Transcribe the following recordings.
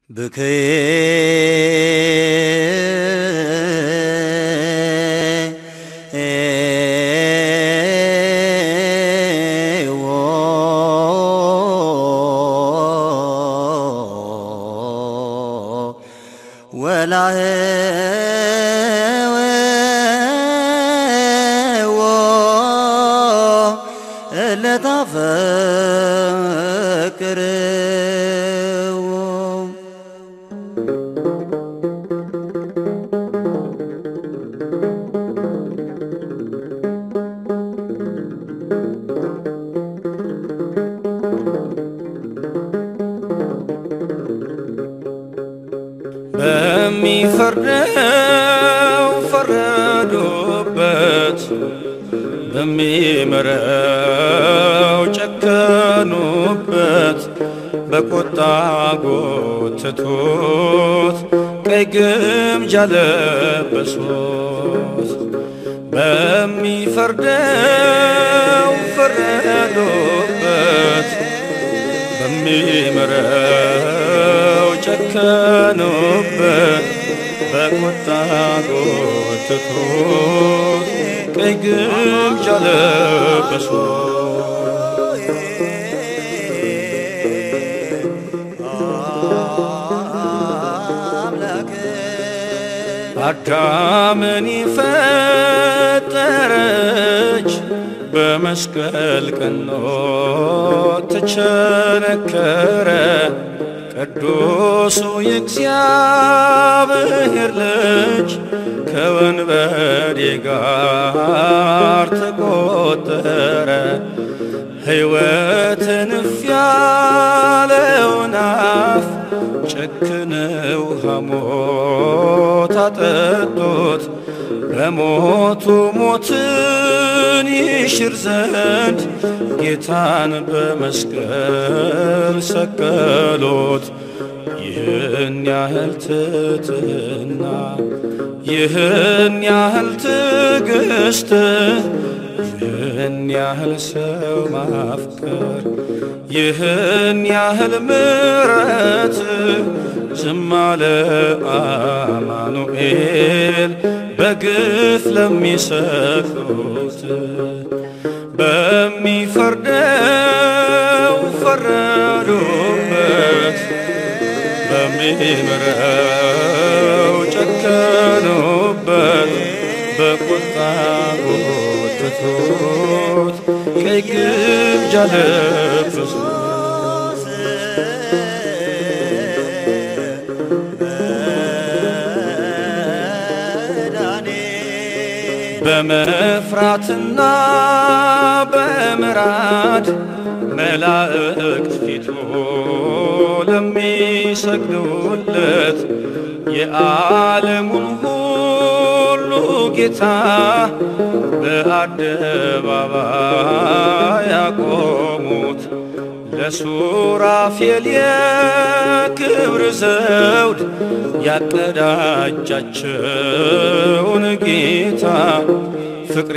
ብክዬ ወላህዎ እለታፈቅርዎ በሚፈርደው ፈረዱበት፣ በሚምረው ጨከኑበት፣ በቁጣ ጎትቶት ቀይ ግምጃ ለበሱት። በሚፈርደው ፈረዱበት በሚምረው ጨከኑበት፣ በቁጣ ጎትቶት ቀይ ግምጃ ለበሱት። አዳምን ፈጠረች በመስቀል ቀኖ ተቸነከረ ቅዱሱ የእግዚአብሔር ልጅ ከወንበዴ ጋር ተቆጠረ። ሕይወትን እፍ ያለውን አፍ ጨክነው ሐሞት አጠጡት። በሞቱ ሞትን ይሽር ዘንድ ጌታን በመስቀል ሰቀሎት። ይህን ያህል ትሕትና ይህን ያህል ትዕግስት ይህን ያህል ሰው ማፍቀር ይህን ያህል ምሕረት ዝም አለ አማኑኤል በግፍ ለሚሰቅሉት በሚፈርደው ፈረዱበት በሚምረው ጨከኑበት በቁጣ ጎትቶት ቀይ ግምጃ ለበሱት። በመፍራትና በምራድ መላእክት ፊቱ ለሚሰግዱለት የዓለሙን ሁሉ ጌታ በአደባባይ ያቆሙት ለሱራፌል የክብር ዘውድ ያቀዳጃቸውን ጌታ ፍቅር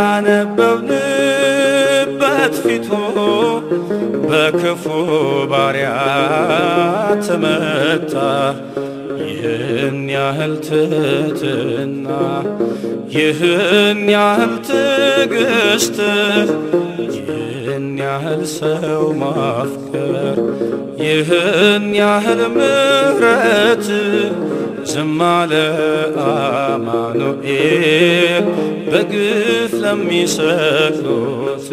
ያነበብንበት ፊቱ በክፉ ባሪያ ተመታ። ይህን ያህል ትሕትና ይህን ያህል ትዕግስት ይህን ያህል ሰው ማፍቀር ይህን ያህል ምሕረት ዝም አለ አማኑኤል በግፍ ለሚሰቅሉት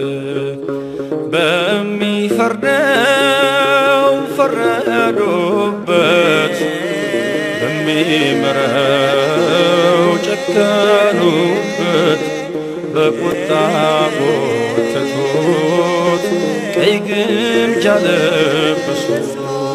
በሚፈርደው ፈረዱበት በሚምረው ጨከኑበት በቁጣ ጎተቱት ቀይ ግምጃ ለበሱት።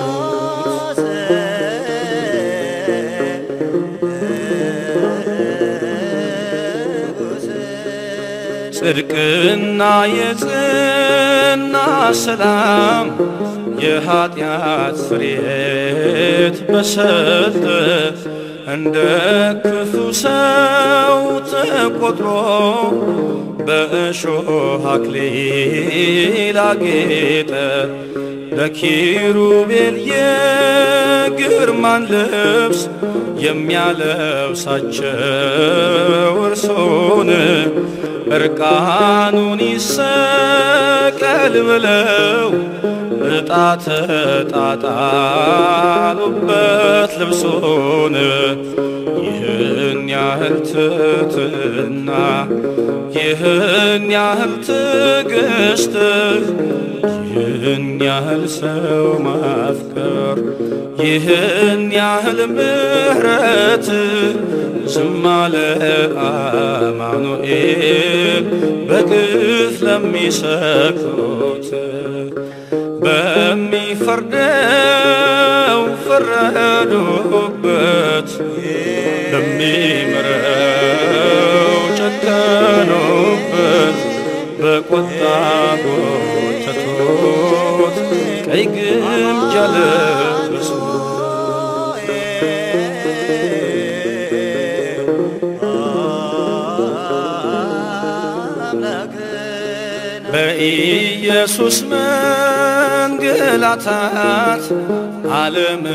ጽድቅና የጽና ሰላም የኀጢአት ፍሬት በሰጠ እንደ ክፉ ሰው ተቆጥሮ በእሾህ አክሊል አጌጠ። ለኪሩቤል የግርማን ልብስ የሚያለብሳቸው እርሶን እርቃኑን ይሰቀል ብለው ዕጣ ተጣጣሉበት ልብሶን ይህን ያህል ትትና ይህን ያህል ትዕግስት ይህን ያህል ሰው ማፍቀር ይህን ያህል ምሕረት ዝም አለ አማኑኤል በግፍ ለሚሰክሩት በሚፈርደው ፈረዱበት በሚምረው ጨከኑበት በቁጣ ጎተቱት ቀይ ግምጃ ለበሱ በኢየሱስ መንገላታት ዓለም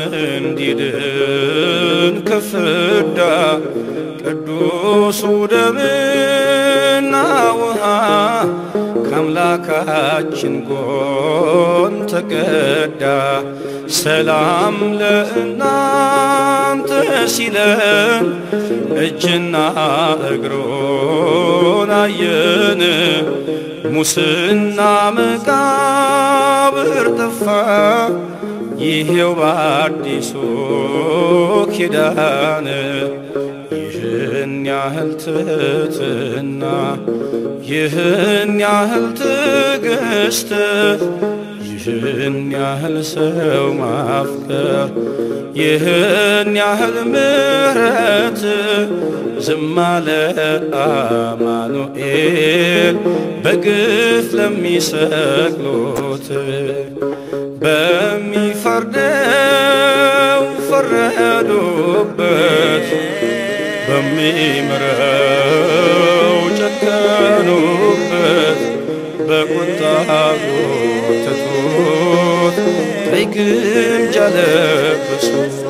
እንዲድን ከፍዳ ቅዱሱ ደምና ውሃ ከአምላካችን ጎን ተቀዳ። ሰላም ለእናንተ ሲለን እጅና እግሮን አየን። ሙስና መቃብር ጠፋ፣ ይሄው በአዲሱ ኪዳን ይህን ያህል ትሕትና ይህን ያህል ትዕግስት ይህን ያህል ሰው ማፍቀር ይህን ያህል ምሕረት ዝም አለ አማኑኤል በግፍ ለሚሰቅሉት በሚፈርደው ፈረዱበት በሚምረው ጨከኑበት በቁጣ ጎተቱት ቀይ ግምጃ ለበሱ